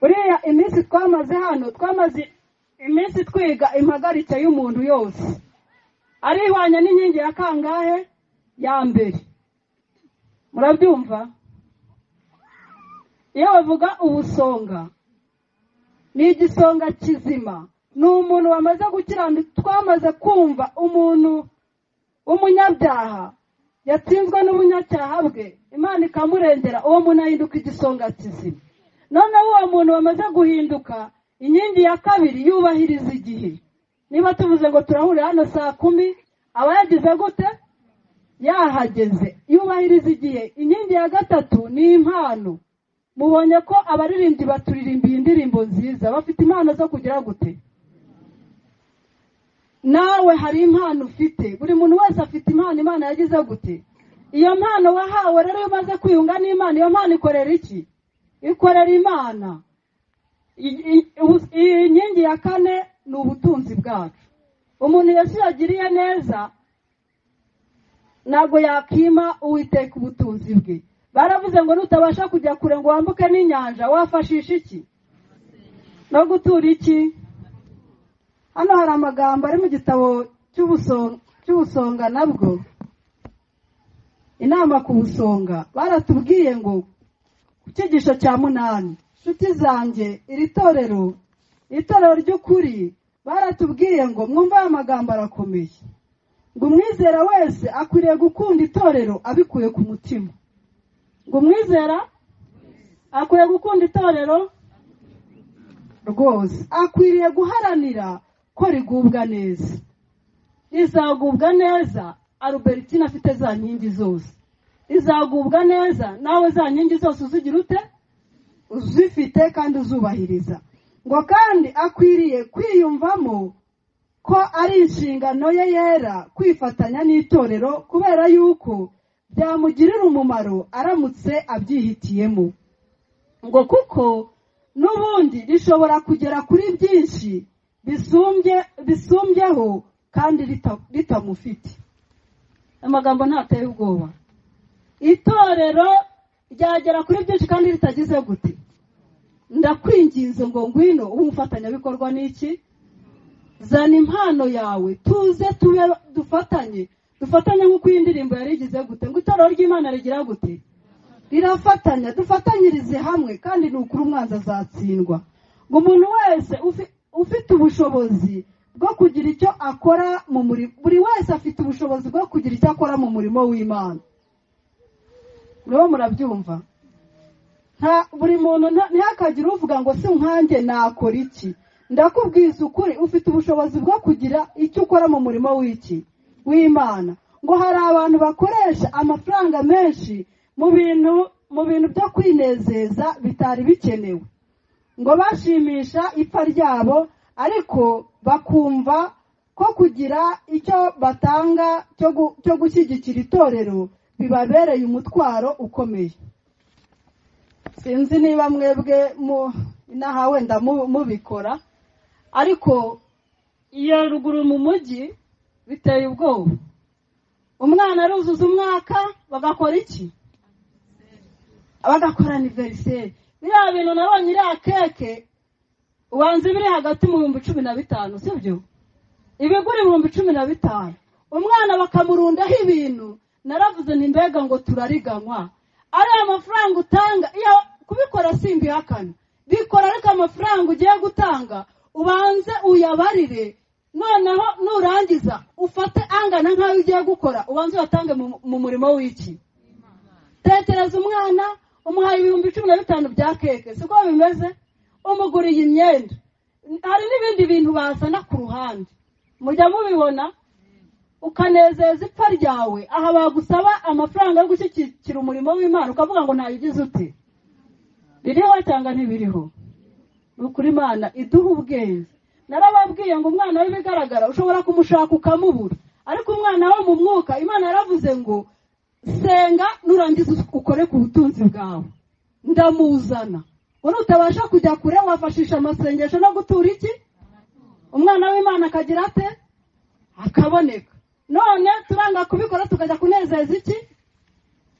uriya iminsi twamaze hano twamaze iminsi twiga impagarike y'umuntu yose arihwanya n'inkingi ya kangahe ya mbere murabyumva iyo bavuga ubusonga ni igisonga kizima ni umuntu wamaze gukiranduka twamaze kumva umuntu w'umunyabyaha yatsinzwe n'ubunyacyaha bwe imana ikamurengera uwo muntu ahinduka igisonga kizima noneho uwo muntu wamaze guhinduka inkingi ya kabiri yubahiriza igihe niba tuvuze ngo turahurira hano saa kumi aba yagize gute yahageze yubahiriza igihe inkingi ya gatatu ni impano mubonye ko abaririmbyi baturirimbiye indirimbo nziza bafite impano zo kugira gute nawe hari impano ufite buri muntu wese afite impano imana yagize gute iyo mpano wahawe rero iyo umaze kwiyunga n'imana iyo mpano ikorera iki ikorera imana iyi nkingi ya kane ni ubutunzi bwacu umuntu yesu yagiriye neza ntabwo yakima uwiteka ubutunzi bwe baravuze ngo nutabasha kujya kure ngo wambuke n'inyanja wafashisha iki no gutura iki hano hari amagambo ari mu gitabo cy'ubusonga nabwo inama ku busonga baratubwiye ngo ku cyigisho cya munani inshuti zanjye iri torero itorero ry'ukuri baratubwiye ngo mwumve aya magambo arakomeye ngo umwizera wese akwiriye gukunda itorero abikuye ku mutima ngo umwizera akwiriye gukunda itorero rwose akwiriye guharanira ko rigubwa neza rizagubwa neza arubertine afite za nkingi zose rizagubwa neza nawe za nkingi zose uzigira ute uzifite kandi uzubahiriza ngo kandi akwiriye kwiyumvamo ko ari inshingano ye yera kwifatanya n'itorero kubera yuko byamugirira umumaro aramutse abyihitiyemo ngo kuko n'ubundi rishobora kugera kuri byinshi bisumbyeho kandi ritamufite amagambo ntateye ubwoba itorero ryagera kuri byinshi kandi ritagize gute ndakwinginze ngo ngwino umufatanyabikorwa ni iki zana impano yawe tuze tube dufatanye dufatanye nk'uko iyi ndirimbo yari igize gute ngo itorero ry'imana rigira gute rirafatanya dufatanyirize hamwe kandi ni ukuri umwanzi azatsindwa ngo umuntu wese ufite ubushobozi bwo kugira icyo akora mu murimo buri wese afite ubushobozi bwo kugira icyo akora mu murimo w'imana nibo murabyumva buri muntu ntihakagire uvuga ngo si nkanjye nakora iki ndakubwiza ukuri ufite ubushobozi bwo kugira icyo ukora mu murimo w'iki w'imana ngo hari abantu bakoresha amafaranga menshi mu bintu mu bintu byo kwinezeza bitari bikenewe ngo bashimisha ipfa ryabo ariko bakumva ko kugira icyo batanga cyo gushyigikira itorero bibabereye umutwaro ukomeye sinzi niba mwebwe inaha wenda mubikora ariko iyo ruguru mu mujyi biteye ubwoba umwana aruzuza umwaka bagakora iki bagakora aniveriseri biriya bintu nabonye iriya keke ubanza ibiri hagati mu bihumbi cumi na bitanu sibyo ibigura ibihumbi cumi na bitanu umwana bakamurundaho ibintu naravuze mbega ngo turariganywa ariya mafaranga utanga iyo kubikora simbihakana bikora ariko amafaranga ugiye gutanga ubanze uyabarire noneho nurangiza ufate angana nk'ayo ugiye gukora ubanze uyatange mu murimo w'iki tekereza umwana umuhaye ibihumbi cumi na bitanu bya keke siko bimeze umuguriye imyenda hari n'ibindi bintu bazana ku ruhande mujya mubibona ukanezeza ipfa ryawe aha bagusaba amafaranga yo gushyigikira umurimo w'imana ukavuga ngo ntayigize ute biriho cyangwa ntibiriho ni ukuri imana iduha ubwenge narababwiye ngo umwana w'ibigaragara ushobora kumushaka ukamubura ariko umwana wo mu mwuka imana yaravuze ngo senga nurangiza ukore ku butunzi bwawe ndamuzana ngo nutabasha kujya kure wafashisha amasengesho no gutura iki umwana w'imana akagira ate akaboneka none turanga kubikora tukajya kunezeza iki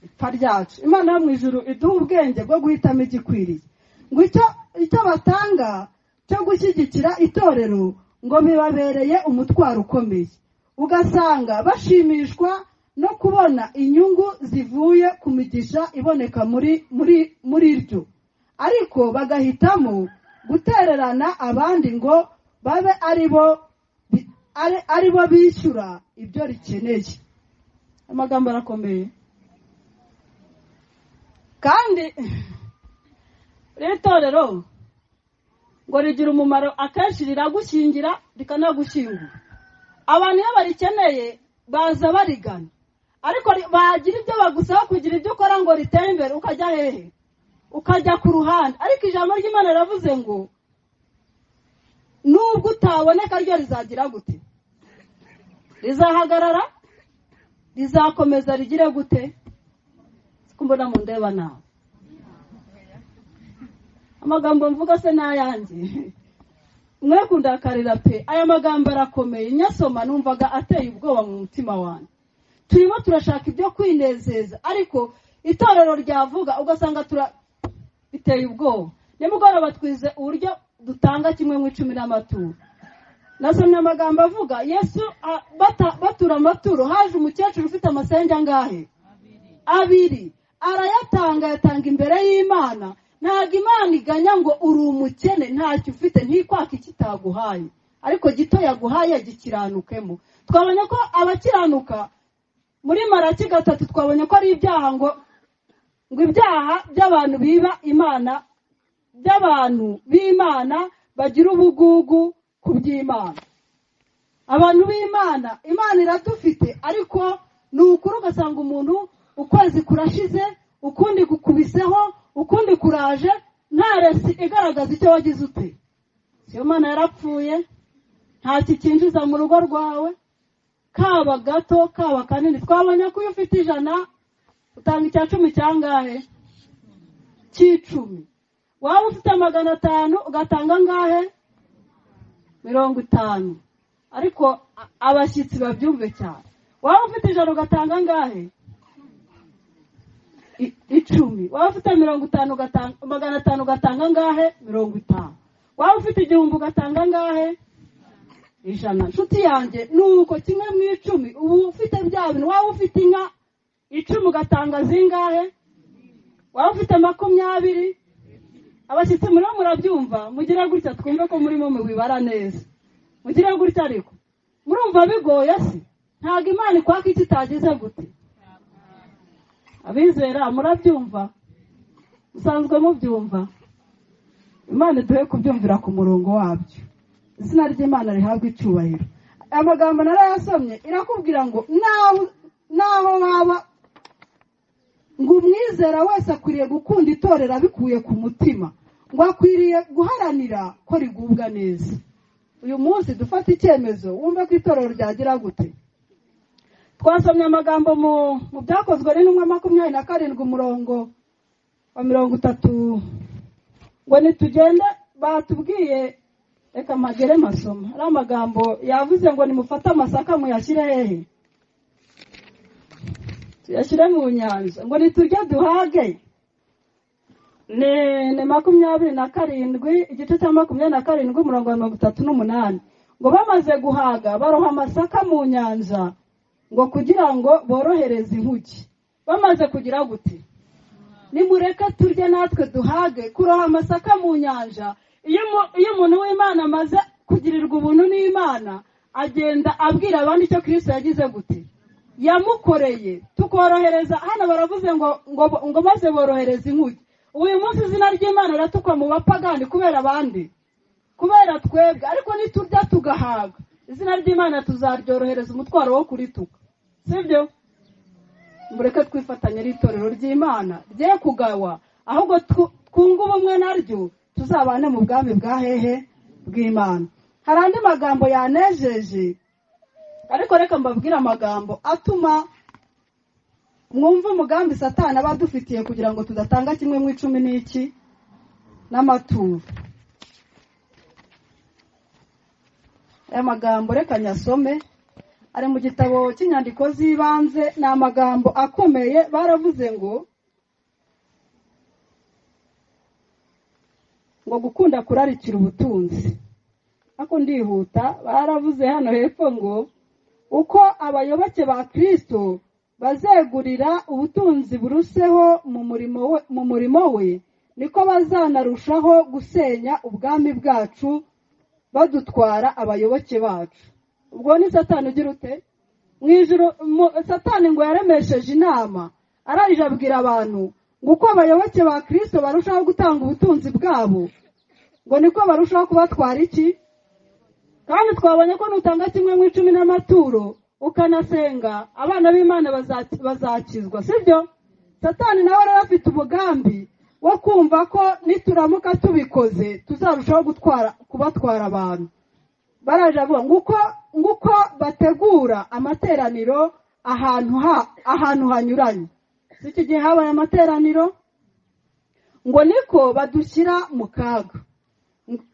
ipfa ryacu imana yo mu ijoro iduha ubwenge bwo guhitamo igikwiriye ngo icyo icyo batanga cyo gushyigikira itorero ngo bibabereye umutwaro ukomeye ugasanga bashimishwa no kubona inyungu zivuye ku migisha iboneka muri muri muri ryo ariko bagahitamo gutererana abandi ngo babe ari bo bi- ari- ari bo bishyura ibyo rikeneye amagambo arakomeye kandi rero itorero ngo rigira umumaro akenshi riragushyingira rikanagushyingura abantu iyo barikeneye baza barigana ariko ri- bagira ibyo bagusaba kugira ibyo ukora ngo ritere imbere ukajya hehe ukajya ku ruhande ariko ijambo ry'imana riravuze ngo nubwo utaboneka ryo rizagira gute rizahagarara rizakomeza rigire gute siko mbona mundeba nawe amagambo mvuga se n'ayanjye mwe kundakarira pe aya magambo arakomeye nyasoma numvaga ateye ubwoba mu mutima wanjye turimo turashaka ibyo kwinezeza ariko itorero ryavuga ugasanga tura biteye ubwoba nimugoroba twize uburyo dutanga kimwe mu icumi n'amaturo nasomye amagambo avuga yesu a- bata- batura amaturo haje umukecuru ufite amasenge angahe abiri arayatanga yatanga imbere y'imana ntabwo imana iganya ngo uri umukene ntacyo ufite ntikwaka ikitaguhaye ariko gito yaguhaye gikiranukemo twabonye ko abakiranuka muri maraki gatatu twabonye ko ari ibyaha ngo ngo ibyaha by'abantu biba imana by'abantu b'imana bagira ubugugu ku by'imana abantu b'imana imana iradufite ariko ni ukuri ugasanga umuntu ukwezi kurashize ukundi gukubiseho ukundi kuraje nta resi igaragaza icyo wagize ute siyo mana yarapfuye nta kikinjiza mu rugo rwawe kaba gato kaba kanini twabonye ko iyo ufite ijana utanga icya cumi cyangahe cy'icumi waba ufite magana atanu ugatanga angahe mirongo itanu ariko a- abashyitsi babyumve cyane waba ufite ijana ugatanga angahe I- icumi waba ufite mirongo itanu ugatanga magana atanu ugatanga angahe mirongo itanu waba ufite igihumbi ugatanga angahe ijana nshuti yanjye ni uko kimwe mu icumi uba ufite bya bintu waba ufite inka icumi ugatanga zingahe waba ufite makumyabiri abashyitsi muriho murabyumva mugire gutya twumve ko murimo mubibara neza mugire gutya ariko murumva bigoye se ntabwo imana ikwaka icyo itagize gute abizera murabyumva musanzwe mubyumva imana iduhe kubyumvira ku murongo wabyo izina ry'imana rihabwa icyubahiro aya magambo narayasomye irakubwira ngo naho naho waba ngo umwizera wese akwiriye gukunda itorero abikuye ku mutima ngo akwiriye guharanira ko rigubwa neza uyu munsi dufate icyemezo wumve ko itorero ryagira gute twasomye amagambo mu mu byakozwe n'intumwa makumyabiri na karindwi umurongo wa mirongo itatu ngo nitugende batubwiye reka mpagere masoma ari amagambo yavuze ngo nimufate amasaka muyashyire hehe tuyashyire mu nyanja ngo niturye duhage ni ni makumyabiri na karindwi igice cya makumyabiri na karindwi umurongo wa mirongo itatu n'umunani ngo bamaze guhaga baroha amasaka mu nyanja ngo kugira ngo borohereze inkuki bamaze kugira gute nimureke turye natwe duhage kuroha amasaka mu nyanja iyo umu- iyo umuntu w'imana amaze kugirirwa ubuntu n'imana agenda abwira abandi icyo kirisito yagize gute yamukoreye tukorohereza hano baravuze ngo ngo ngo maze borohereza inkuge uyu munsi izina ry'imana riratukwa mu bapagani kubera abandi kubera twebwe ariko niturya tugahaga izina ry'imana tuzaryorohereza umutwaro wo kurituka sibyo mureke twifatanya n'itorero ry'imana rye kugawa ahubwo tw- twunge ubumwe naryo tuzabane mu bwami bwa hehe bw'imana hari andi magambo yanejeje ariko reka mbabwire amagambo atuma mwumve umugambi satani aba adufitiye kugira ngo tudatanga kimwe mu icumi n'iki n'amaturo aya magambo reka nyasome ari mu gitabo cy'inyandiko z'ibanze ni amagambo akomeye baravuze ngo ngo gukunda kurarikira ubutunzi ariko ndihuta baravuze hano hepfo ngo uko abayoboke ba kirisito bazegurira ubutunzi buruseho mu murimo we mu murimo we niko bazanarushaho gusenya ubwami bwacu badutwara abayoboke bacu ubwo ni satani ugira ute mu ijoro satani ngo yaremesheje inama arangije abwira abantu ngo uko abayoboke ba kirisito barushaho gutanga ubutunzi bwabo ngo niko barushaho kubatwara iki kandi twabonye ko nutanga kimwe mu icumi n'amaturo ukanasenga abana b'imana baza- bazakizwa sibyo satani nawe rero afite umugambi wo kumva ko nituramuka tubikoze tuzarushaho gutwara kubatwara abantu baraje avuga nguko nguko bategura amateraniro ahantu ha ahantu hanyuranye si iki gihe habaye amateraniro ngo niko badushyira mu kaga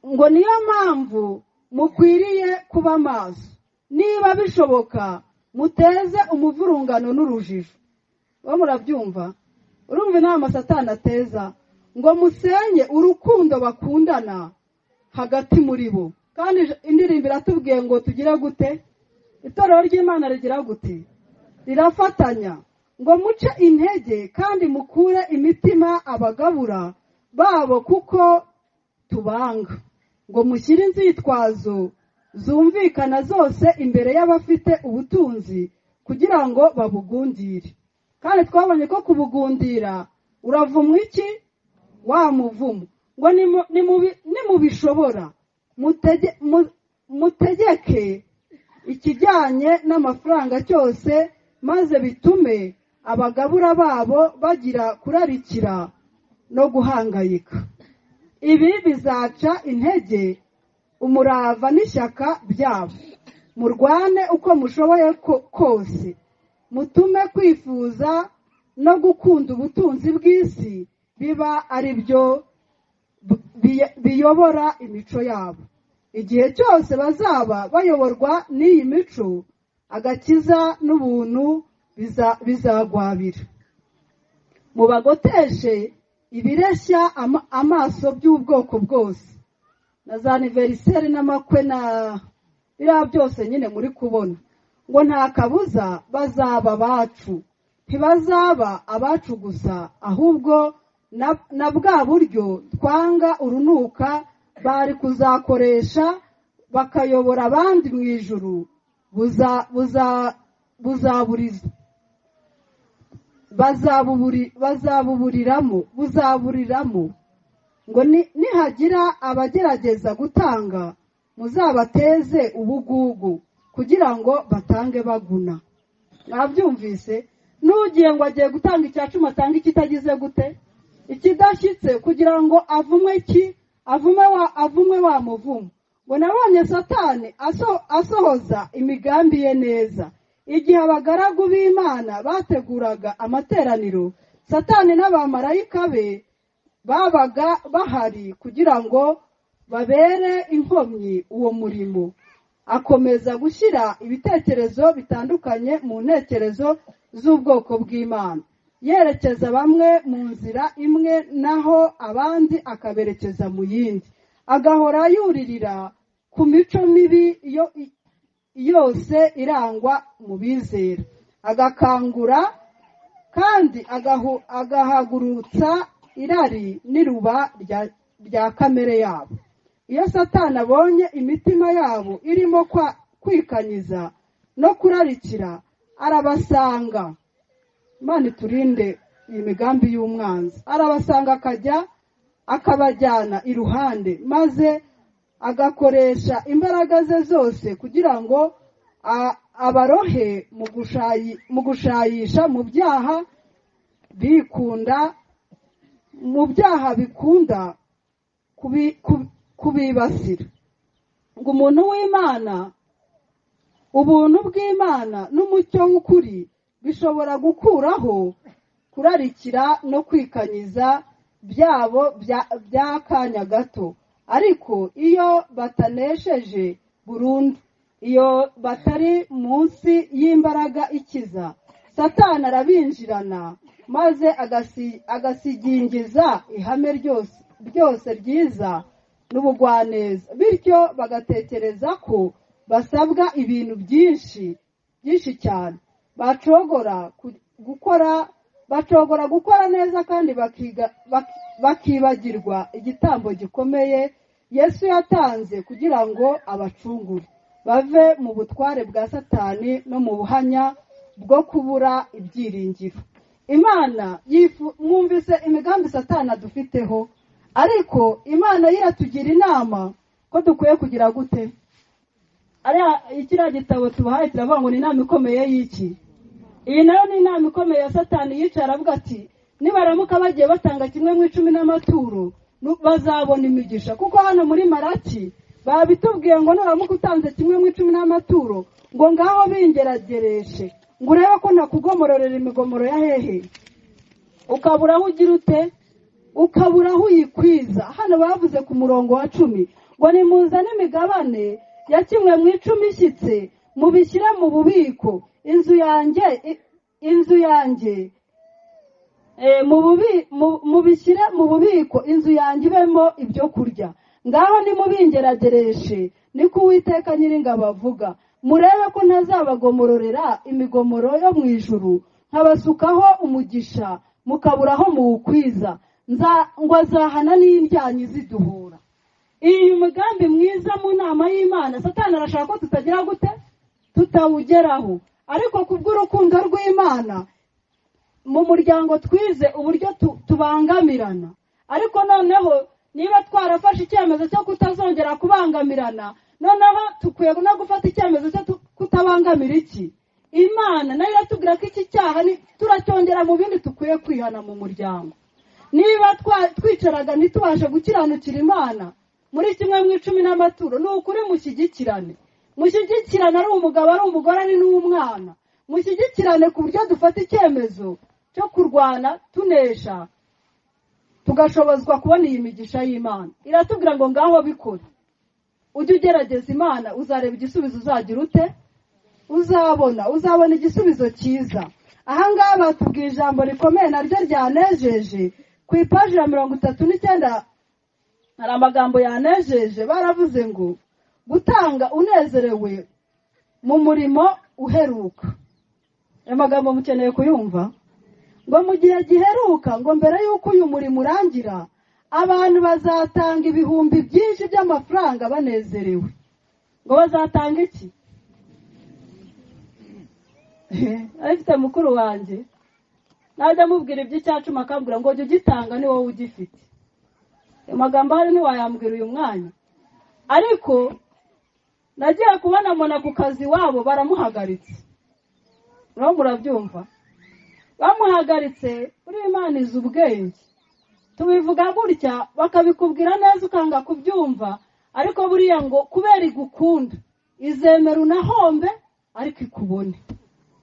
ngo niyo mpamvu mukwiriye kuba maso niba bishoboka muteze umuvurungano n'urujijo bo murabyumva urumva inama satani ateza ngo musenye urukundo bakundana hagati muri bo kandi indirimbo iratubwiye ngo tugire gute itorero ry'imana rigira gute rirafatanya ngo muce intege kandi mukure imitima abagabura babo kuko tubanga ngo mushyire inzitwazo zumvikana zose imbere y'abafite ubutunzi kugira ngo babugundire kandi twabonye ko kubugundira uravumwa iki wa muvumo ngo nimu- nimubi- nimubishobora mutege- mu- mutegeke ikijyanye n'amafaranga cyose maze bitume abagabura babo bagira kurarikira no guhangayika ibi bizaca intege umurava n'ishyaka byabo murwane uko mushoboye ko- kose mutume kwifuza no gukunda ubutunzi bw'isi biba ari byo bu- biye- biyobora imico yabo igihe cyose bazaba bayoborwa n'iyi mico agakiza n'ubuntu biza- bizagwabira mubagoteshe ibireshya ama- amaso by'ubwoko bwose na za aniveriseri n'amakwe na biriya byose nyine muri kubona ngo nta kabuza bazaba abacu ntibazaba abacu gusa ahubwo na- na bwa buryo twanga urunuka bari kuzakoresha bakayobora abandi mu ijuru buza- buza- buzaburiza bazabuburi- bazabuburiramo buzaburiramo ngo ni- nihagira abagerageza gutanga muzabateze ubugugu kugira ngo batange baguna mwabyumvise n'ugiye ngo agiye gutanga icya cumi atanga ikitagize gute ikidashyitse kugira ngo avume ki avume wa avume wa muvumo ngo nabonye satani aso- asohoza imigambi ye neza igihe abagaragu b'imana bateguraga amateraniro satani n'abamarayika be babaga bahari kugira ngo babere inkomyi uwo murimo akomeza gushyira ibitekerezo bitandukanye mu ntekerezo z'ubwoko bw'imana yerekeza bamwe mu nzira imwe naho abandi akaberekeza mu yindi agahora yuririra ku mico mibi yo- yose irangwa mu bizera agakangura kandi agahu- agahagurutsa irari n'iruba rya- rya kamere yabo iyo satani abonye imitima yabo irimo kwa- kwikanyiza no kurarikira arabasanga imana iturinde iyi migambi y'umwanzi arabasanga akajya akabajyana iruhande maze agakoresha imbaraga ze zose kugira ngo a- abarohe mu gushayi- mu gushayisha mu byaha bikunda mu byaha bikunda kubi- kubi- kubibasira ngo umuntu w'imana ubuntu bw'imana n'umucyo w'ukuri bishobora gukuraho kurarikira no kwikanyiza byabo bya- by'akanya gato ariko iyo batanesheje burundu iyo batari munsi y'imbaraga ikiza satani arabinjirana maze agasi- agasigingiza ihame ryose ryose ryiza n'ubugwaneza bityo bagatekereza ko basabwa ibintu byinshi byinshi cyane bacogora ku- gukora bacogora gukora neza kandi bakiga- bak- bakibagirwa igitambo gikomeye yesu yatanze kugira ngo abacungure bave mu butware bwa satani no mu buhanya bwo kubura ibyiringiro imana yifu- mwumvise imigambi satani adufiteho ariko imana yo iratugira inama ko dukwiye kugira gute ariya kiriya gitabo tubahaye turavuga ngo ni inama ikomeye y'iki iyi nayo ni inama ikomeye ya satani yicara avuga ati nibaramuka bagiye batanga kimwe mu icumi n'amaturo nu- bazabona imigisha kuko hano muri maraki babitubwiye ngo nuramuka utanze kimwe mu icumi n'amaturo ngo ngaho bingeragereshe ngo urebe ko nakugomororera imigomoro ya hehe ukabura aho ugira ute ukabura aho uyikwiza hano bavuze ku murongo wa cumi ngo nimuzane imigabane ya kimwe mu icumi ishyitse mubishyire mu bubiko inzu yanjye i- inzu yanjye Eh, mu bubi- mu- mubishyire mu bubiko inzu yanjye ibemo ibyo kurya ngaho nimubingeragereshe niko uwiteka nyiringabo avuga murebe ko ntazabagomororera imigomoro yo mu ijuru nkabasukaho umugisha mukaburaho muwukwiza Nza- ngo azahana n'indyanyi ziduhura iyi mugambi mwiza mu nama y'imana satani arashaka ko tutagira gute tutawugeraho ariko kubw'urukundo rw'imana mu muryango twize uburyo tu- tubangamirana ariko noneho niba twarafashe icyemezo cyo kutazongera kubangamirana noneho tukwiye no gufata icyemezo cyo tu- kutabangamira iki imana nayo iratubwira ko iki cyaha ni- turacyongera mu bindi dukwiye kwihana mu muryango niba twa- twicaraga ntitubashe gukiranukira imana muri kimwe mu icumi n'amaturo ni ukuri mushyigikirane mushyigikirane ari umugabo ari umugore ari n'umwana mushyigikirane ku buryo dufata icyemezo cyo kurwana tunesha tugashobozwa kubona iyi migisha y'imana iratubwira ngo ngaho bikora ujye ugerageza imana uzareba igisubizo uzagira ute uzabona uzabona igisubizo cyiza ahangaha batubwiye ijambo rikomeye naryo ryanejeje ku ipaji ya mirongo itatu n'icyenda hari amagambo yanejeje baravuze ngo gutanga unezerewe mu murimo uheruka ayo magambo mukeneye kuyumva ngo mu gihe giheruka ngo mbere y'uko uyu murimo urangira abantu bazatanga ibihumbi byinshi by'amafaranga banezerewe ngo bazatanga iki abifite mukuru wanjye najya amubwira iby'icyacumi akambwira ngo jya ugitanga ni wowe ugifite ayo magambo ahari ntiwayambwira uyu mwanya ariko nagiye kubona mbona ku kazi iwabo baramuhagaritse nawe murabyumva bamuhagaritse buriya imana izi ubwenge tubivuga gutya bakabikubwira neza ukanga kubyumva ariko buriya ngo kubera igukunda izemera unahombe ariko ikubone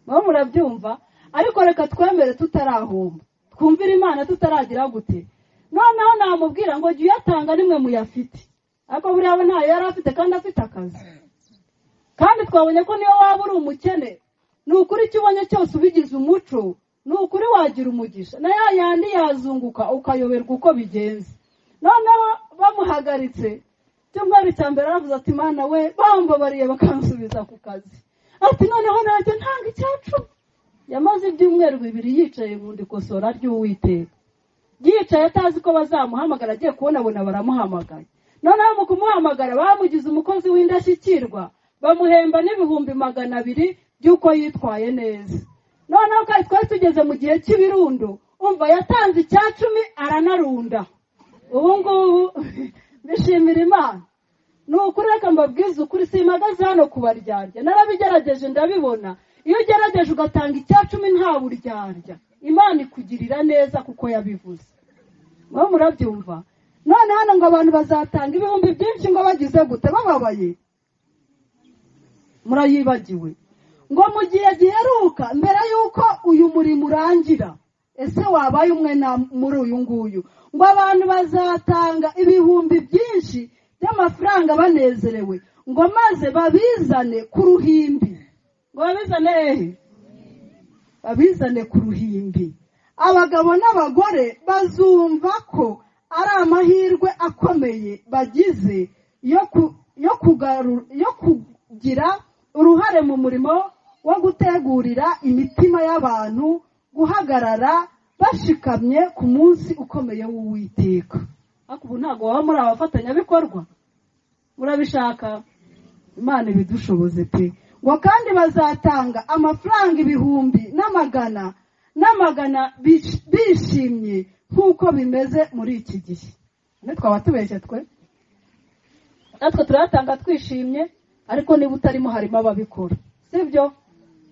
nawe murabyumva ariko reka twemere tutarahomba twumvire imana tutaragira gute noneho namubwira ngo jya uyatanga nimwe muyafite ariko buriya we ntayo yari afite kandi afite akazi kandi twabonye ko niyo waba uri umukene ni ukuri icyo ubonye cyose ubigize umuco ni ukuri wagira umugisha na ya yandi yazunguka ukayoberwa uko bigenze noneho bamuhagaritse icyumweru cya mbere aravuze ati mana we bambabariye bakansubiza ku kazi ati noneho nanjye ntanga icyacumi yamaze ibyumweru bibiri yicaye mu ndikosora ry'uwiteka yicaye atazi ko bazamuhamagara agiye kubonabona baramuhamagaye noneho mu kumuhamagara bamugize umukozi w'indashyikirwa bamuhemba n'ibihumbi magana abiri by'uko yitwaye neza noneho kandi twari tugeze mu gihe cy'ibirundo umva yatanze icya cumi aranarunda ubu ngubu bishimira imana ni ukuri reka mbabwize ukuri simpagaze hano ku baryarya narabigerageje ndabibona iyo ugerageje ugatanga icya cumi nta buryarya imana ikugirira neza kuko yabivuze mwe murabyumva none hano ngo abantu bazatanga ibihumbi byinshi ngo bagize gute bababaye murayibagiwe ngo mu gihe giheruka mbere y'uko uyu murimo urangira ese wabaye umwe na muri uyu nguyu ngo abantu bazatanga ibihumbi byinshi by'amafaranga banezerewe ngo maze babizane ku ruhimbi ngo babizane hehe babizane ku ruhimbi abagabo n'abagore bazumva ko ari amahirwe akomeye bagize yo ku- yo kugaru- yo kugira uruhare mu murimo wo gutegurira imitima y'abantu guhagarara bashikamye ku munsi ukomeye w'uwiteka ariko ubu ntabwo waba muri abafatanyabikorwa murabishaka imana ibidushoboze pe ngo kandi bazatanga amafaranga ibihumbi n'amagana n'amagana bish- bishimye nk'uko bimeze muri iki gihe none twaba tubeshye twe natwe turayatanga twishimye ariko niba utarimo harimo ababikora sibyo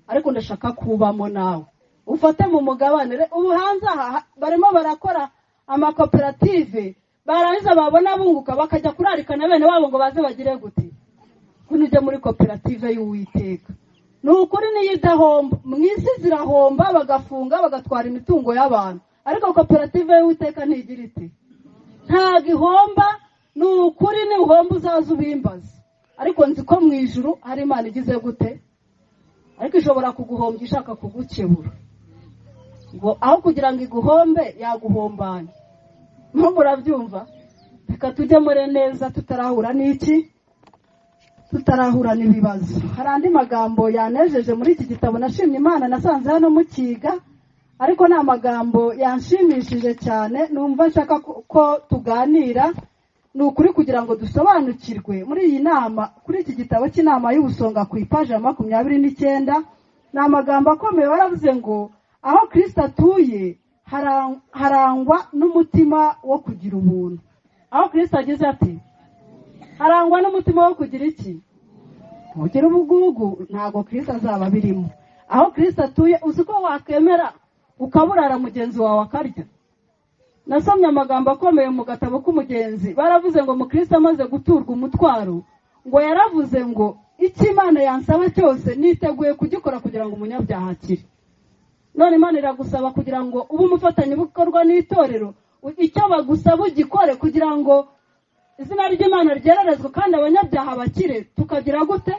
ariko ndashaka kubamo nawe ufate mu mugabane Re- ubu hanze aha ha- barimo barakora amakoperative barangiza babona bunguka bakajya kurarikana bene wabo ngo baze bagire gute kuko ujya muri koperative y'uwiteka ni ukuri niyo idahomba mu isi zirahomba bagafunga bagatwara imitungo y'abantu ariko koperative y'uwiteka ntigira iti ntabwo ihomba ni ukuri nihomba uzaza ubimbaza ariko nzi ko mu ijuru hari imana igize gute ariko ishobora kuguhombya ishaka kugukebura ngo aho kugira ngo iguhombe yaguhombanye nko murabyumva reka tujye muri neza tutarahura n'iki tutarahura n'ibibazo hari andi magambo yanejeje muri iki gitabo nashimye imana nasanze hano mukiga ariko ni amagambo yanshimishije cyane numva nshaka ko- ko tuganira ni ukuri kugira ngo dusobanukirwe muri iyi nama kuri iki gitabo cy'inama y'ubusonga ku ipaji ya makumyabiri n'icyenda ni amagambo akomeye waravuze ngo aho kirisita atuye harang- harangwa n'umutima wo kugira ubuntu aho kirisita agize ati harangwa n'umutima wo kugira iki kugira ubugugu ntabwo kirisita azaba abirimo aho kirisita atuye uzi ko wakwemera ukaburara mugenzi wawe akarya nasomye amagambo akomeye mu gatabo k'umugenzi baravuze ngo mukristo amaze guturwa umutwaro ngo yaravuze ngo icyo imana yansaba cyose niteguye kugikora kugira ngo umunyabyaha akire none imana iragusaba kugira ngo ube umufatanyabikorwa n'itorero u- icyo bagusaba ugikore kugira ngo izina ry'imana ryererezwe kandi abanyabyaha bakire tukagira gute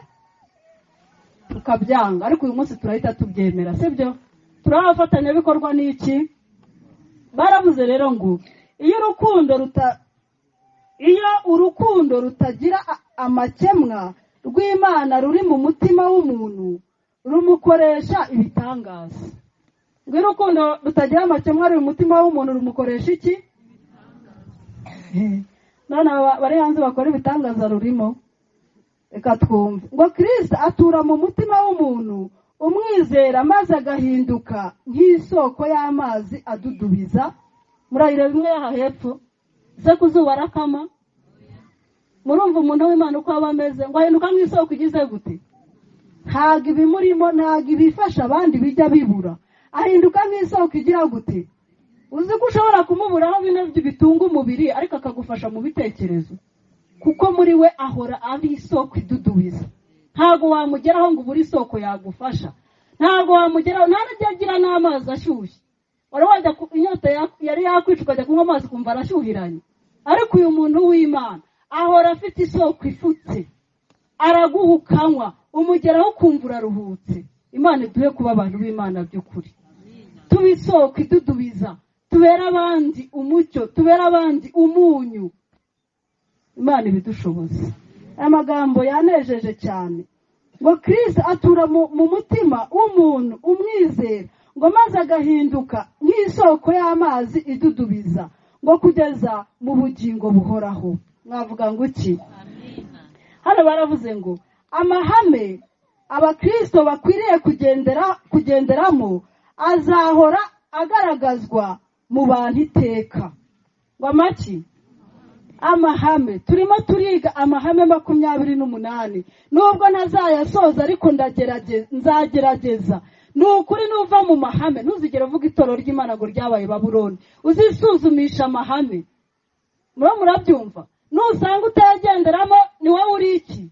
tukabyanga ariko uyu munsi turahita tubyemera sibyo turi abafatanyabikorwa n'iki baravuze rero ngo iyo urukundo ruta iyo urukundo rutagira a- amakemwa rw'imana ruri mu mutima w'umuntu rumukoresha ibitangaza ngo iyo urukundo rutagira amakemwa ruri mu mutima w'umuntu rumukoresha iki none aba bari hanze bakora ibitangaza rurimo reka twumve ngo kirisita atura mu mutima w'umuntu umwizera maze agahinduka nk'isoko y'amazi adudubiza murayireba imwe yaha hepfo se ku zuba arakama murumva umuntu w'imana uko aba ameze ngo ahinduka nk'isoko igize gute ntabwo ibimurimo ntabwo ibifasha abandi bijya bibura ahinduka nk'isoko igira gute uzi ko ushobora kumuburaho bino bitunga umubiri ariko akagufasha mu bitekerezo kuko muri we ahora ari isoko idudubiza ntabwo wamugeraho ngo ubure isoko yagufasha ntabwo wamugeraho nta n'ibyo agira n'amazi ashyushye wari wajya ku- inyota ya- yari yakwica ukajya kunywa amazi ukumva arashyuhiranye ariko uyu muntu w'imana ahora afite isoko ifutse araguha ukanywa umugeraho ukumva uraruhutse imana iduhe kuba abantu b'imana by'ukuri tuba isoko idudubiza tubera abandi umucyo tubera abandi umunyu imana ibidushoboza aya magambo yanejeje cyane ngo kirisi atura mu, mu mutima w'umuntu umwizera ngo maze agahinduka nk'isoko y'amazi idudubiza ngo kugeza mu bugingo buhoraho mwavuga ngo iki hano baravuze ngo amahame abakristo bakwiriye kugendera kugenderamo azahora agaragazwa mu bantu iteka ngo amaki amahame turimo turiga amahame makumyabiri n'umunani nubwo ntazayasoza ariko ndagerageza nzagerageza ni ukuri nuva mu mahame ntuzigere uvuga itorero ry'imana ngo ryabaye baburoni uzisuzumisha amahame muro murabyumva nusanga utayagenderamo ni wowe uri iki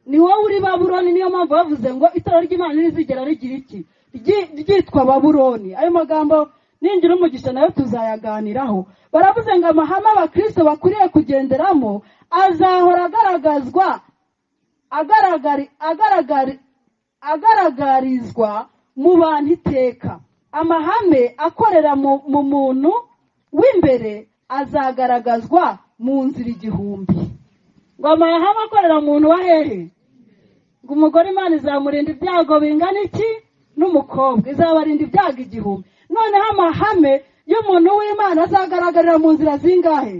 ni wowe uri baburoni niyo mpamvu bavuze ngo itorero ry'imana ntirizigera rigira iki Ryi- ryitwa baburoni ayo magambo ningira umugisha nayo tuzayaganiraho baravuze ngo amahame abakristo bakwiriye kugenderamo azahora agaragazwa agaragari agaragari agaragarizwa mu bantu iteka amahame akorera mu mu muntu w'imbere azagaragazwa mu nzira igihumbi ngoma yahawe akorera muntu wa hehe ngo umugore imana izamurinda ibyago bingana iki n'umukobwa izabarinda ibyago igihumbi noneho amahame y'umuntu w'imana azagaragarira mu nzira zingahe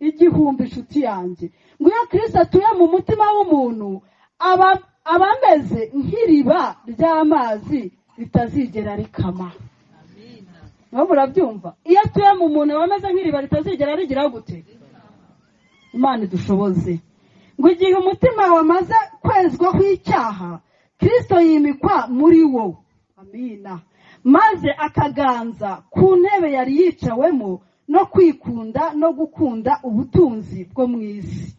igihumbi inshuti yanjye ngo iyo kirisita atuye mu mutima w'umuntu aba aba ameze nk'iriba ry'amazi ritazigera rikama nawe murabyumva iyo atuye mu muntu aba ameze nk'iriba ritazigera rigira gute imana idushoboze ngo igihe umutima wamaze kwezwaho icyaha kirisito yimikwa muri wo amina maze akaganza ku ntebe yari yicawemo no kwikunda no gukunda ubutunzi bwo mu isi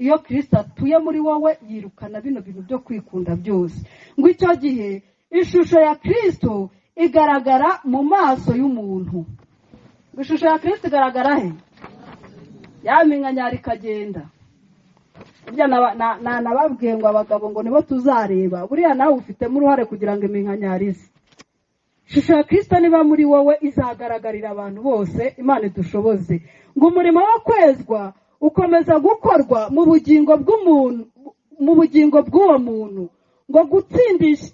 iyo kirisito atuye muri wowe yirukana bino bintu byo kwikunda byose ngo icyo gihe ishusho ya kirisito igaragara mu maso y'umuntu ishusho ya kirisito igaragara he yaminkanyari ikagenda burya nababwiye ngo abagabo ngo nibo tuzareba buriya nawe ufitemo uruhare kugira ngo iminkanyari ize ishusho ya kirisita niba muri wowe izagaragarira abantu bose imana idushoboze ngo umurimo wo kwezwa ukomeza gukorwa mu bugingo bw'umuntu mu bugingo bw'uwo muntu ngo gutsindisha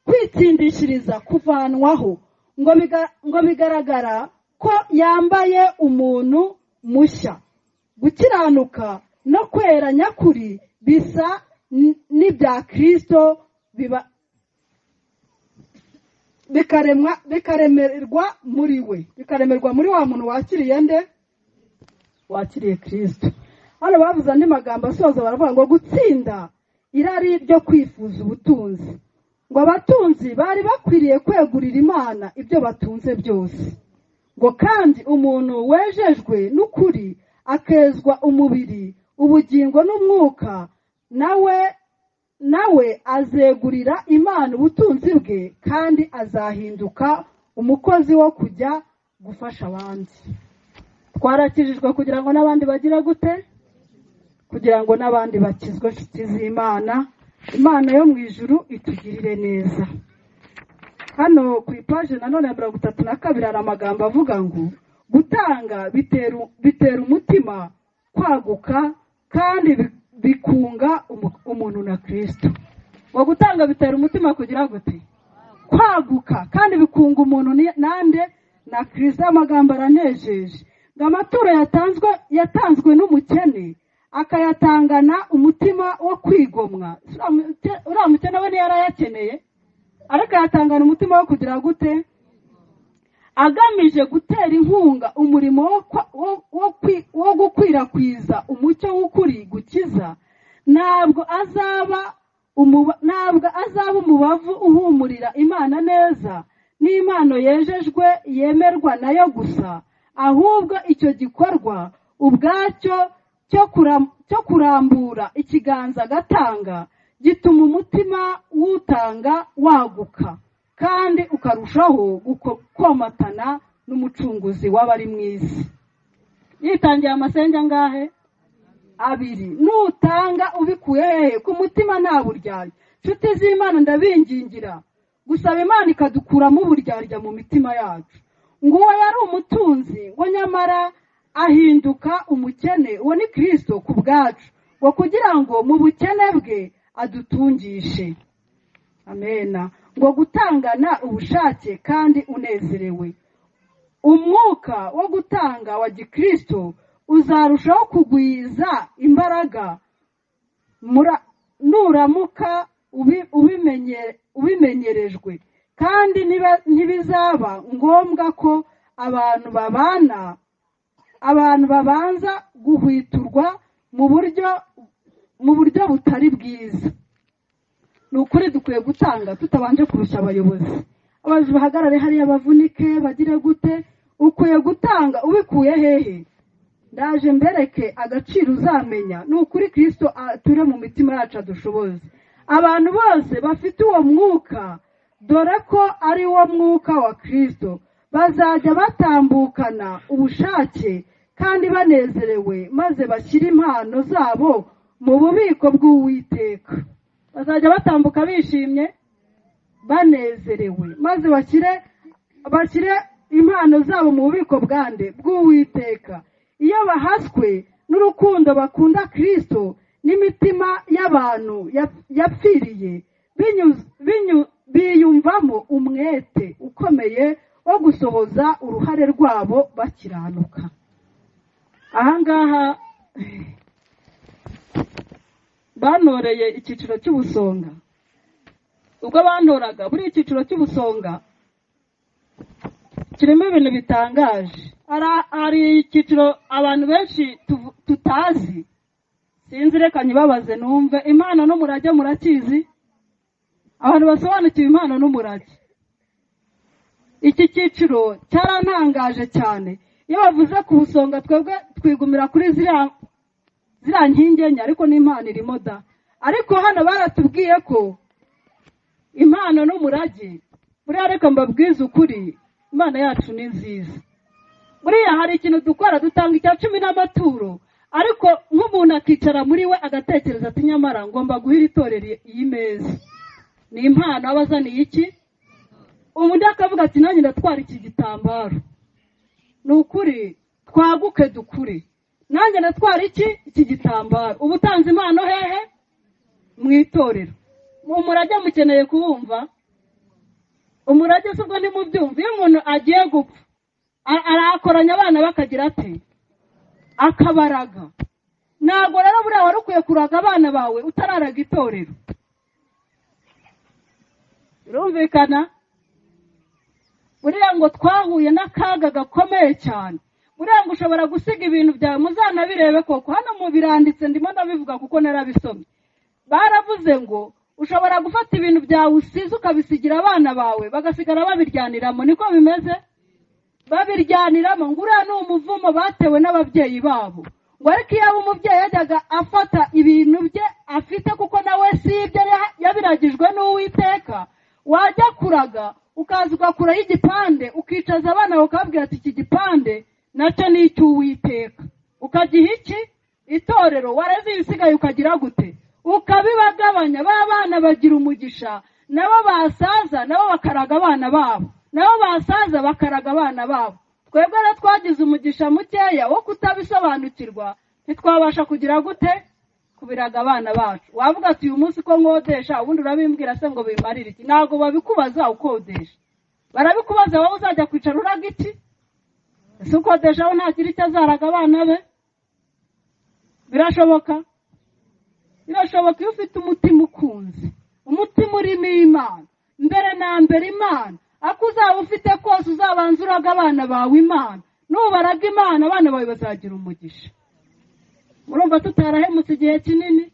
kwitsindishiriza kuvanwaho ngo biga- ngo bigaragara ko yambaye umuntu mushya gukiranuka no kwera nyakuri bisa n- n'ibya kirisito biba bikaremwa bikaremerwa muri we bikaremerwa muri wa muntu wakiriye nde wakiriye kirisito hano bavuze andi magambo asoza baravuga ngo gutsinda irari ryo kwifuza ubutunzi ngo abatunzi bari bakwiriye kwegurira imana ibyo batunze byose ngo kandi umuntu wejejwe n'ukuri akezwa umubiri ubugingo n'umwuka nawe nawe azegurira imana ubutunzi bwe kandi azahinduka umukozi wo kujya gufasha abandi twarakijijwe kugira ngo n'abandi bagire gute kugira ngo n'abandi bakizwe inshuti z'imana imana yo mu ijuru itugirire neza hano ku ipaje nanone ya mirongo itatu na kabiri hari amagambo avuga ngo gutanga bitera bitera umutima kwaguka kandi bi- bikunga umu- umuntu na kirisito ngo gutanga bitera umutima kugira gute kwaguka kandi bikunga umuntu ni- nande na kirisito amagambo aranejeje ngo amaturo yatanzwe yatanzwe n'umukene akayatangana umutima wo kwigomwa uriya mukene we niyo arayakeneye ariko yatangana umutima wo kugira gute agamije gutera inkunga umurimo wo kwa- wo- wo kwi- wo gukwirakwiza umucyo w'ukuri gukiza ntabwo azaba umuba- ntabwo azaba umubavu uhumurira imana neza n'impano yejejwe yemerwa nayo gusa ahubwo icyo gikorwa ubwacyo cyo kuram- cyo kurambura ikiganza agatanga gituma umutima w'utanga waguka kandi ukarushaho guko- komatana n'umucunguzi w'abari mu isi yitangiye amasenge angahe abiri nutanga ubikuye hehe ku mutima nta buryarya nshuti z'imana ndabingingira gusaba imana ikadukuramo uburyarya mu mitima yacu ngo uwo yari umutunzi ngo nyamara ahinduka umukene uwo ni kirisito ku bwacu ngo kugira ngo mu bukene bwe adutungishe amena ngo gutangana ubushake kandi unezerewe umwuka wo gutanga wa gikristo uzarushaho kugwiza imbaraga mura- nuramuka ubi- ubimenye- ubimenyerejwe kandi niba- ntibizaba ngombwa ko abantu babana abantu babanza guhwiturwa mu buryo mu buryo butari bwiza ni ukuri dukwiye gutanga tutabanje kurusha abayobozi abayobozi bahagarare hariya bavunike bagire gute ukwiye gutanga ubikuye hehe ndaje mbereke agaciro uzamenya ni ukuri kirisito ature mu mitima yacu adushoboze abantu bose bafite uwo mwuka dore ko ari wo mwuka wa kirisito bazajya batambukana ubushake kandi banezerewe maze bashyire impano zabo mu bubiko bw'uwiteka bazajya batambuka bishimye banezerewe maze bashyire bashyire impano zabo mu bubiko bwande bw'uwiteka iyo bahaswe n'urukundo bakunda kirisito n'imitima y'abantu yap- yapfiriye binyu- binyu- biyumvamo umwete ukomeye wo gusohoza uruhare rwabo bakiranuka aha ngaha banoreye icyiciro cy'ubusonga ubwo bantoraga buri icyiciro cy'ubusonga kirimo ibintu bitangaje Ara- hari icyiciro abantu benshi tuvu- tutazi sinzi reka nyibabaze numve impano n'umurage murakizi abantu basobanukiwe impano n'umurage iki cyiciro cyarantangaje cyane iyo bavuze ku busonga twebwe twigumira kuri ziriya ziriya nkingi enye ariko n'impano irimo da ariko hano baratubwiye ko impano n'umurage buriya reka mbabwize ukuri imana yacu ni nziza buriya hari ikintu dukora dutanga icya cumi n'amaturo ariko nk'umuntu akicara muri we agatekereza ati nyamara ngomba guha iri torero iyi meza ni impano aba azaniye iki undi akavuga ati nanjye ndatwara iki gitambaro ni ukuri twaguke dukure nanjye ndatwara iki iki gitambaro uba utanze impano hehe mu itorero umurage mukeneye kuwumva umurage si ubwo ntimubyumva iyo umuntu agiye gupfa a- arakoranya abana bakagira ati akabaraga ntabwo rero buriya wari ukwiye kuraga abana bawe utararaga itorero birumvikana buriya ngo twahuye n'akaga gakomeye cyane buriya ngo ushobora gusiga ibintu byawe muzanabirebe koko hano mu biranditse ndimo ndabivuga kuko narabisomye baravuze ngo ushobora gufata ibintu byawe usize ukabisigira abana bawe bagasigara babiryaniramo niko bimeze babiryaniramo ngo uriya ni umuvumo batewe n'ababyeyi babo ngo ariko iyo aba umubyeyi yajyaga afata ibintu bye afite kuko nawe si ibyo ya- yabiragijwe n'uwiteka wajya kuraga ukaza ugakuraho igipande ukicaza abana bawe ukababwira ati iki gipande nacyo ni icy'uwiteka ukagiha iki itorero wareze ibisigaye ukagira gute ukabibagabanya ba bana bagira umugisha nabo basaza nabo bakaraga abana babo nabo basaza bakaraga abana babo twebwe rero twagize umugisha mukeya wo kutabisobanukirwa ntitwabasha kugira gute kubiraga abana bacu wavuga ati uyu munsi ko nkodesha ubundi urabimbwira se ngo bimarire iki ntabwo babikubaza ukodesha barabikubaza wowe uzajya kwicara uraga iki ese ukodesha aho ntagira icyo azaraga abana be birashoboka birashoboka iyo ufite umutima ukunze umutima urimo imana mbere na mbere imana ako uzaba ufite kose uzabanza uraga abana bawe imana nubaraga imana abana bawe bazagira umugisha murumva tutarahemutse igihe kinini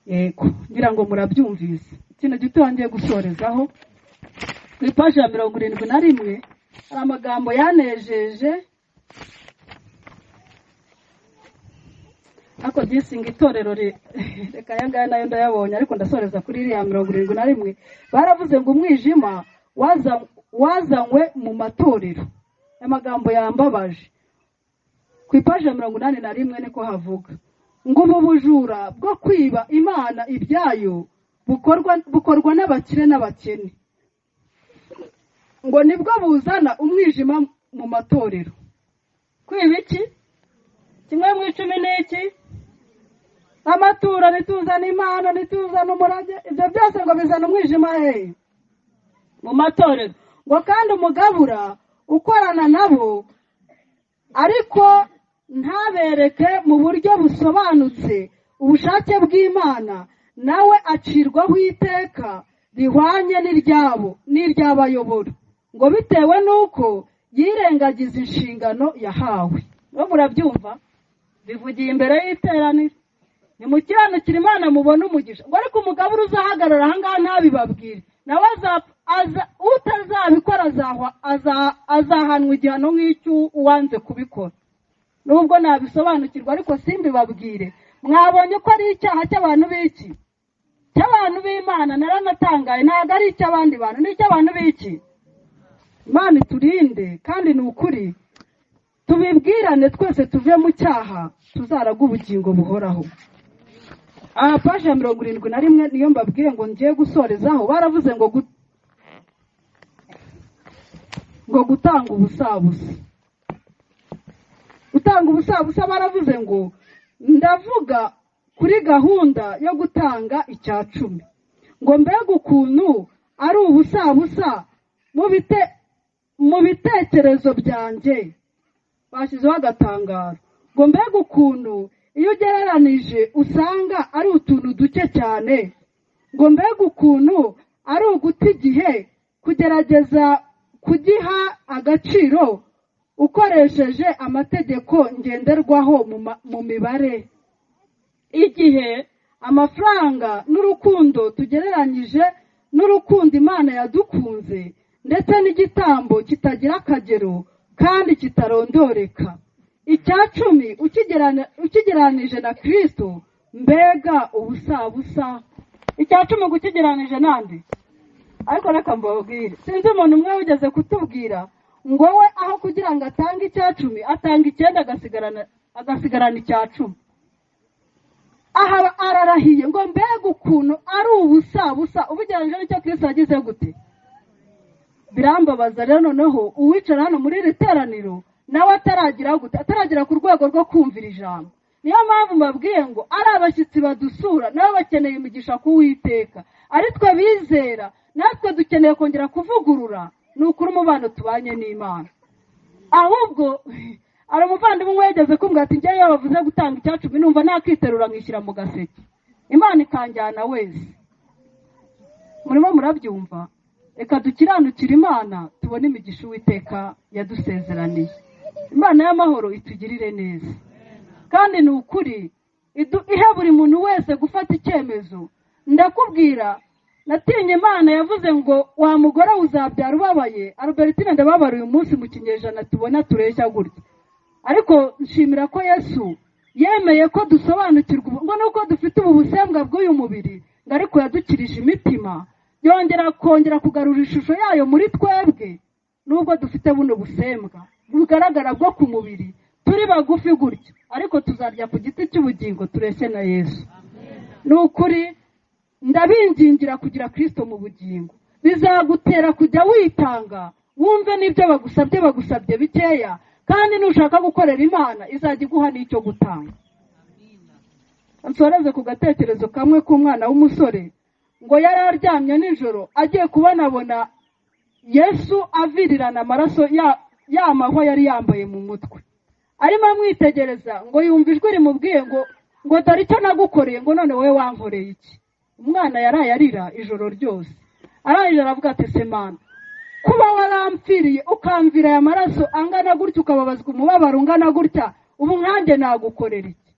yego ngira ngo murabyumvise ikintu gito wongeye gusorezaho ku ipaji ya mirongo irindwi na rimwe hari amagambo yanejeje ariko disinga itorero ri- reka aya ngaya nayo ndayabonye ariko ndasoreza kuri iriya mirongo irindwi na rimwe baravuze ngo umwijima waza- wazanywe mu matorero aya magambo yambabaje ku ipaji ya mirongo inani na rimwe niko havuga ngo ubu bujura bwo kwiba imana ibyayo bukorwa bukorwa n'abakire n'abakene ngo nibwo buzana umwijima mu matorero kwiba iki kimwe mu icumi ni iki amaturo ntituzana impano ntituzana umurage ibyo byose ngo bizana umwijima hehe mu matorero ngo kandi umugabura ukorana nabo ariko ntabereke mu buryo busobanutse ubushake bw'imana nawe acirwaho iteka rihwanye n'iryabo n'iry'abayobora ngo bitewe n'uko yirengagiza inshingano yahawe bo murabyumva bivugiye imbere y'iteraniro nimukiranukira imana mubone umugisha ngo ariko umugabura uzahagarara ahangaha ntabibabwire nawe azapfa aza- utazabikora azahwa aza- azahanwa igihano nk'icy'uwanze kubikora nubwo nabisobanukirwa ariko simbibabwire mwabonye ko ari icyaha cy'abantu b'iki cy'abantu b'imana naranatangaye ntabwo ari icy'abandi bantu ni icy'abantu b'iki imana iturinde kandi ni ukuri tubibwirane twese tuve mu cyaha tuzaraga ubugingo buhoraho aha paji ya mirongo irindwi na rimwe niyo mbabwiye ngo ngiye gusorezaho baravuze ngo gu- ngo gutanga ubusabusa gutanga ubusabusa baravuze ngo ndavuga kuri gahunda yo gutanga icya cumi ngo mbega ukuntu ari ubusabusa mu bite mu bitekerezo byanjye bashyizeho agatangaro ngo mbega ukuntu iyo ugereranije usanga ari utuntu duke cyane ngo mbega ukuntu ari uguta igihe kugerageza kugiha agaciro ukoresheje amategeko ngenderwaho mu mibare igihe amafaranga n'urukundo tugereranyije n'urukundo imana yadukunze ndetse n'igitambo kitagira akagero kandi kitarondoreka icya cumi ukigereranije na kirisito mbega ubusabusa icya cumi gukigereranije n'andi ariko reka mbabwire sinzi umuntu umwe wigeze kutubwira ngo we aho kugira ngo atange icya cumi atanga icyenda agasigarana icya cumi aha ararahiye ngo mbega ukuntu ari ubusabusa ubugereranyije n'icyo kirisito yagize gute birambabaza rero noneho uwicara hano muri iri teraniro nawe ataragira gute ataragira ku rwego rwo kumvira ijambo niyo mpamvu mbabwiye ngo ari abashyitsi badusura nabo bakeneye imigisha kuwiteka ari twe bizera natwe dukeneye kongera kuvugurura ni ukuri umubano tubanye n'imana ahubwo hari umuvandimwe wegeze kumbwira ati njyewe iyo bavuze gutanga icya cumi numva nakiterura nkishyira mu gaseke imana ikanjyana wese murimo murabyumva reka dukiranukire imana tubone imigisha uwiteka yadusezeraniye imana y'amahoro itugirire neza kandi ni ukuri ihe buri muntu wese gufata icyemezo ndakubwira natinye imana yavuze ngo wa mugore uzabyara ubabaye Albertine ndababara uyu munsi mu kinyejana tubona tureshya gutya ariko nshimira ko yesu yemeye ko dusobanukirwa ngo nuko dufite ubu busembwa bw'uyu mubiri ngo ariko yadukirije imitima yongera kongera kugarura ishusho yayo muri twebwe nubwo dufite buno busembwa bugaragara bwo ku mubiri turi bagufi gutya ariko tuzarya ku giti cy'ubugingo tureshye na yesu ni ukuri ndabingingira kugira kirisito mu bugingo bizagutera kujya witanga wumve n'ibyo bagusabye bagusabye bikeya kandi nushaka gukorera imana izajya iguha n'icyo gutanga nsoreze ku gatekerezo kamwe k'umwana w'umusore ngo yari aryamye nijoro agiye kubonabona yesu avirirana amaraso ya mahwa yari yambaye mu mutwe arimo amwitegereza ngo yumva ijwi rimubwiye ngo ngo dore icyo nagukoreye ngo none wowe wankoreye iki umwana yaraye arira ijoro ryose ararira aravuga ati semana kuba warampfiriye ukamvira aya maraso angana gutya ukababazwa umubabaro ungana gutya ubu nkanjye nagukorera iki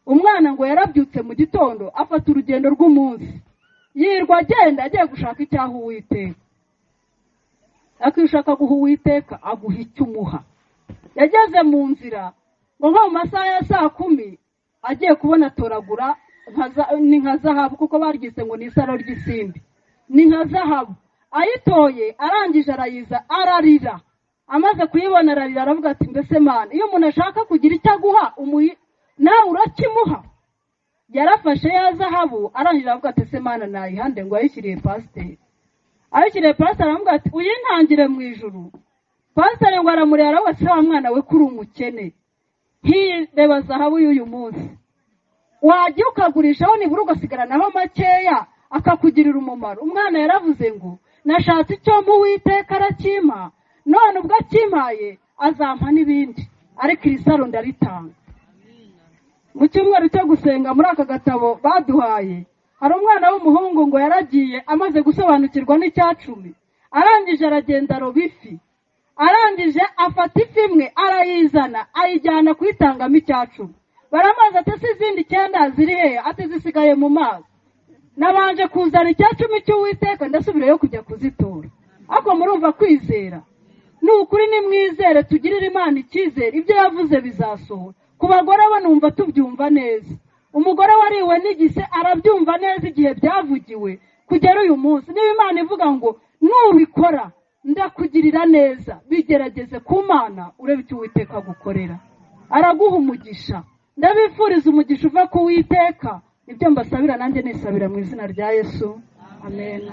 umwana ngo yarabyutse mu gitondo afata urugendo rw'umunsi yirwa agenda agiye gushaka icyaha uwiteka ariko iyo ushaka guha uwiteka aguha icyo umuha yageze mu nzira ngo nko mu masaha ya saa kumi agiye kubona atoragura ni nka zahabu kuko baryise ngo ni isaro ry'isimbi ni nka zahabu ayitoye arangije arayiza ararira amaze kuyibona ararira aravuga ati mbese mani iyo umuntu ashaka kugira icyo aguha nawe urakimuha yarafashe ya zahabu arangije aravuga ati ese mani nayihande ngo ayishyiriye pasiteri ayishyiriye pasiteri aravuga ati uyintangire mu ijuru pasiteri ngo aramureba aravuga ati wa mwana we kuri umukene hireba zahabu y'uyu munsi wajya ukagurishaho nibura ugasigaranaho makeya akakugirira umumaro umwana yaravuze ngo nashatse icyo mu witeka arakima none ubwo akimpaye azampa n'ibindi ariko iri saro ndaritanga mu cyumweru cyo gusenga muri aka gatabo baduhaye hari umwana w'umuhungu ngo yaragiye amaze gusobanukirwa n'icya cumi arangije aragenda aroba ifi arangije afata ifi imwe arayizana ayijyana kuyitangamo icya cumi baramaze ati se izindi icyenda ziri heya ati zisigaye mu mazi nabanje kuzana icya cumi cy'uwiteka ndasubirayo kujya kuzitora ariko murumva kwizera ni ukuri nimwizere tugirire imana icyizere ibyo yavuze bizasohora ku bagore bo numva tubyumva neza umugore wariwe n'igise arabyumva neza igihe byavugiwe kugera uyu munsi niba imana ivuga ngo nubikora ndakugirira neza bigerageze ku mana urebe icyo uwiteka gukorera araguha umugisha ndabifuriza umugisha uva ku witeka ibyo mbasabira nanjye nisabira mu izina rya yesu amen